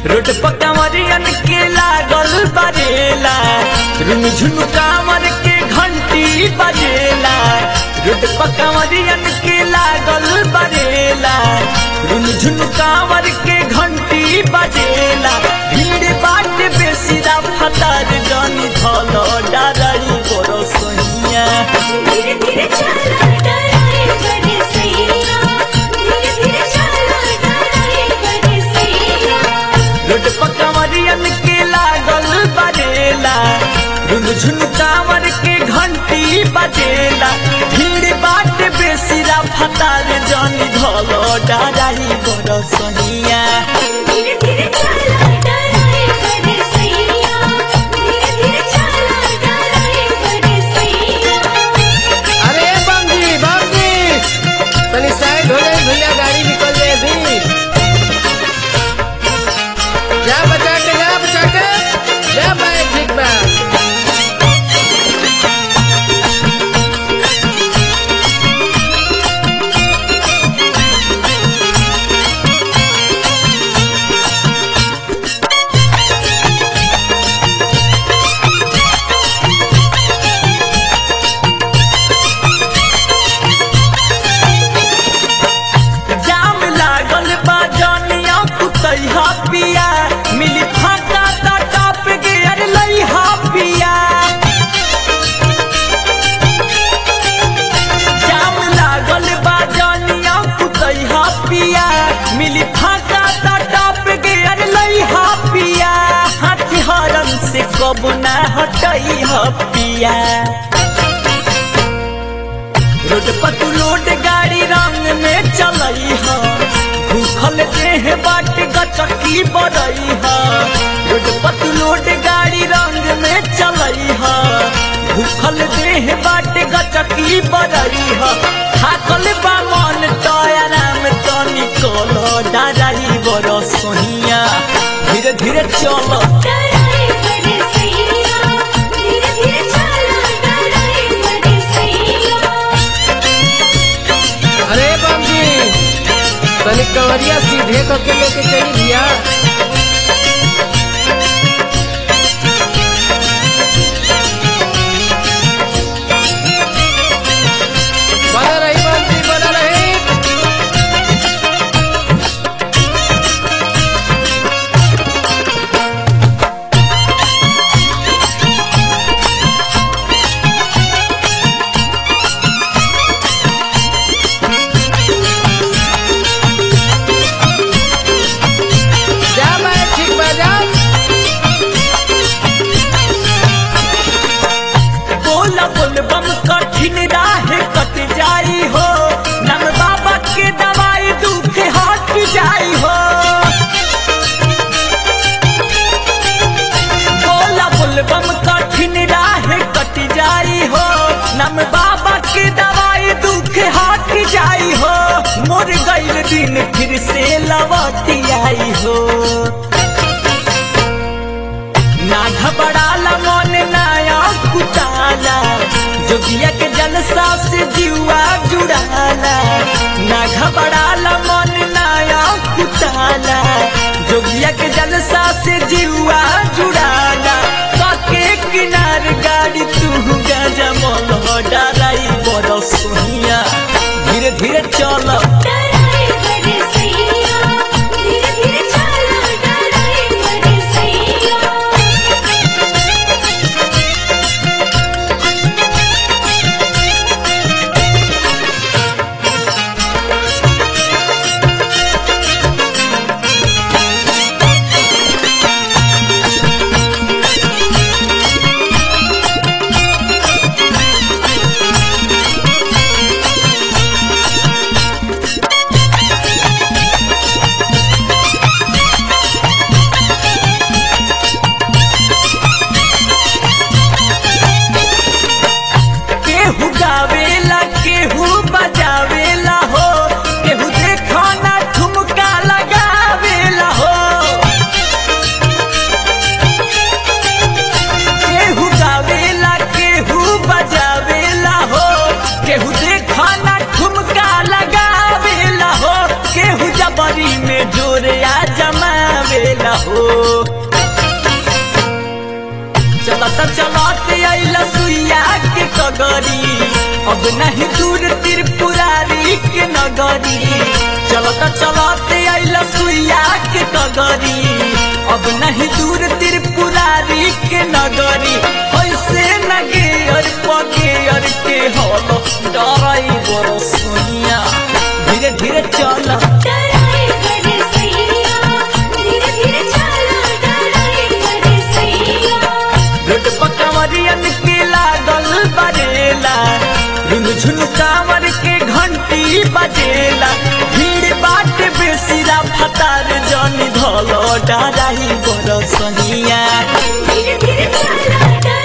road पर कंवरियन के लागल बरेला रुन झुन कांवर के घंटी बजेला रोड पर कंवरियन के लागल बरेला रुन झुन कांवर के घंटी बजेला भीड़ बाट बेसी रा फतार जानी धलो डरई बरो सोहिया धीरे धीरे चला डराए बड़े सैया धीरे धीरे चला डराए बड़े सैया रोड पर कंवरियन के लागल बजेला रुन झुन कांवर के घंटी बजेला भीड़ बाट बेसी रा फतार जानी धलो डरई बरो सोहिया धीरे धीरे चला डराए बड़े सैया धीरे धीरे चला डराए बड़े सैया अरे बंगी बंगी तनी साइड हो जाए भैया गाड़ी निकल जाए भी जा बचा के जा बचा के जा बाइक ठीक बा जाम लागल बा जानिया कुतैहा पिया मिली फाका ता टाप गियर लइहा पिया जाम लागल बा जानिया कुतैहा पिया मिली फाका ता टाप गियर लइहा पिया हाथ हरम से कब ना हटैहा पिया रोड पर तू लोड गाड़ी रंग में चलई हा भूखल देह बाट गचकी बड़ई हा रोड पर तू लोड गाड़ी रंग में चलई हा भूखल देह बाट गचकी बड़ई हा थाकल बा मन टयाराम तनी कलो डराई बड़ सोहिया धीरे धीरे चलो डराए बड़े सैया धीरे धीरे चला डराए बड़े सैया अरे बंगी तनी कवरिया सीधे करके लेके चली भैया बना रही बंगी बना रही जा बाइक ठीक बा जा बोला बोल बम कठिन राह कट जाई हो नम बाबा के दवाई दुख हट जाई हो बोला बोल बम कठिन राह कट जाई हो नम बाबा के दवाई दुख हट जाई हो मोर गईल दिन फिर से लवती आई हो ना घबराला मन नाया कुटाला जोगिया के जलसा से जीवा जुड़ाला ना घबराला मन नाया कुटाला जोगिया के जलसा से जीवा जुड़ाला काके किनार गाड़ी तू गजा मोल डराई बड़ सोहिया धीरे धीरे चलो डराए बड़े सैया धीरे धीरे चला डराए बड़े सैया केहू गावेला केहू बजावेला हो केहू देखो ना ठुमका लगावेला हो केहू गावेला केहू बजावेला हो केहू देखो ना ठुमका लगावेला हो केहू जबरी में जोरिया जमावेला हो चलत चलत अइल सुइया के कगरी अब नहीं दूर त्रिपुरारी के नगरी चलत चलत अइल सुइया के कगरी अब नहीं दूर त्रिपुरारी के नगरी ऐसे नगे और पगे और के हल डराई बरो सुनिया धीरे धीरे चल डराए बड़े सैया धीरे धीरे चला डराए बड़े सैया रोड पकवरियन के लागल बरेला झुन कांवर के घंटी बजेला भीड़ बाट बेसिरा फतार जनी धलो डराई बरसनिया धीरे धीरे चला डराए